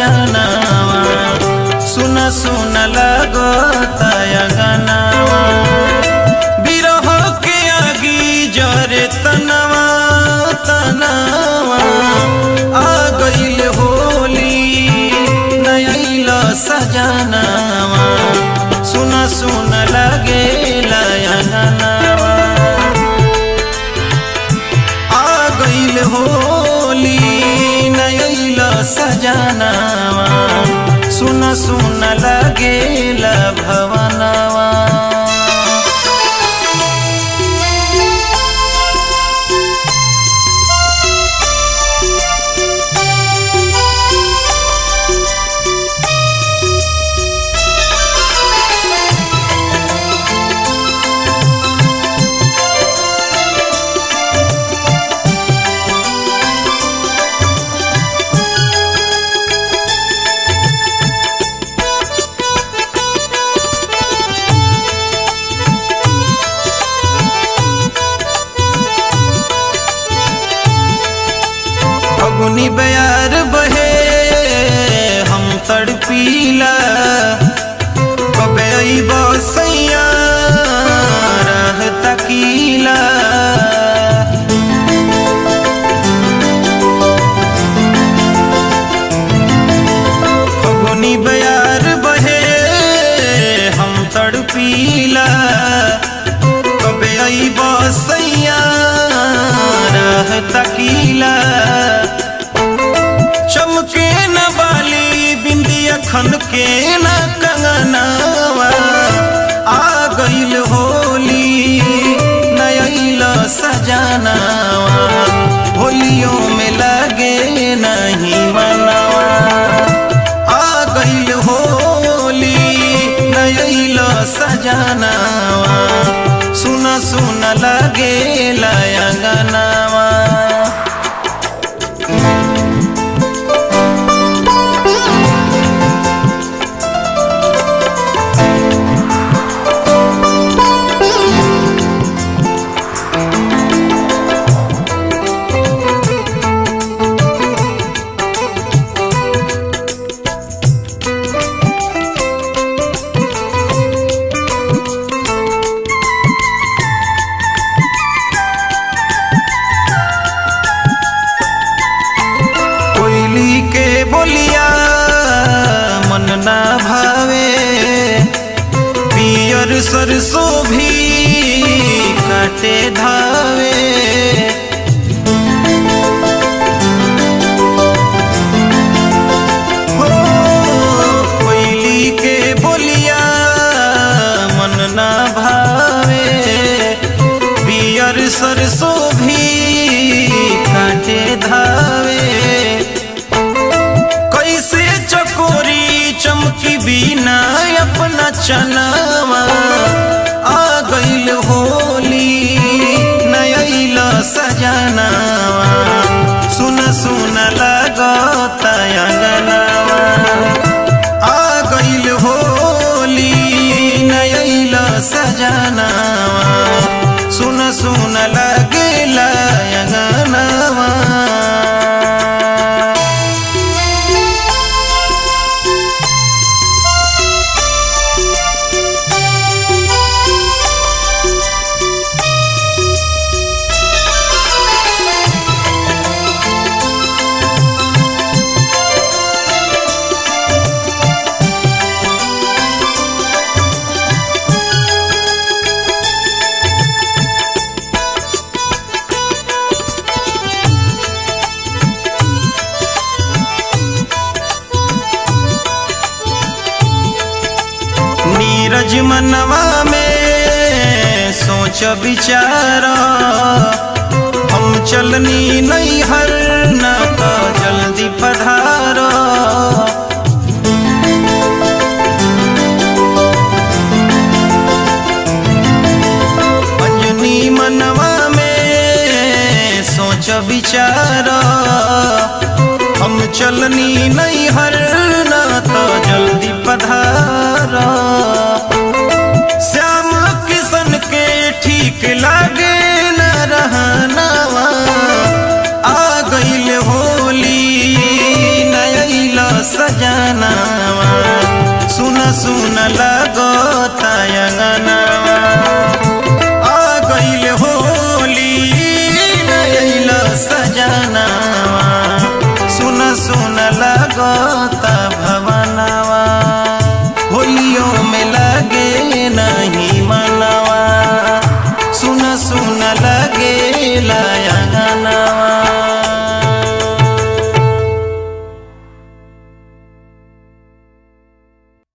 सजनावा सुन सुन लगो तयगनावा बिरह के आगी जरे तनवा तनवा आ गइल होली नयल सजनावा सुन सुन लगे लयनवा आ गइल होली नयल सजनावा सुन सुन लगे भवनवा फगुनी बयार बहे हम तड़पीला कबे अइब सैया रह तकीला फगुनी बयार बहे हम तड़पीला कबे अइब सैया रह तकीला चमके न बाली बिंदिया खन के न कंगनावा आ गइल होली नयल सजनावा होलियों में लगे नहीं मनवा आ गइल होली नयल सजनावा सुन सुन लगे लयंगनावा कोयली के बोलिया मन ना भावे पियर सरसों भी काटे धावे हो, कोयली के बोलिया मन ना भावे पियर सरसों भी काटे धावे कैसे चकोरी चमकी बिना अपना चनावा आ गइल होली नयल सजनावा सुन सुन लगत अंगनावा आ गइल होली नयल सजनावा सुन सुन लगेला अंगनावा नीरज मनवा में सोच विचार हम चलनी नहीं हर न तो जल्दी पधार अंजनी मनवा में सोच विचार हम चलनी नहीं हर ना तो जल्दी पधार श्याम किशन के ठीक लागे न रहनावा आ गइल होली नयल सजनावा सुन सुन लगो तयंगनावा आ गईल होली नयल सजनावा सुन सुन लगो त भवनवा होलियो में लगे नहीं मनवा सुन सुन लगे लयंगनवा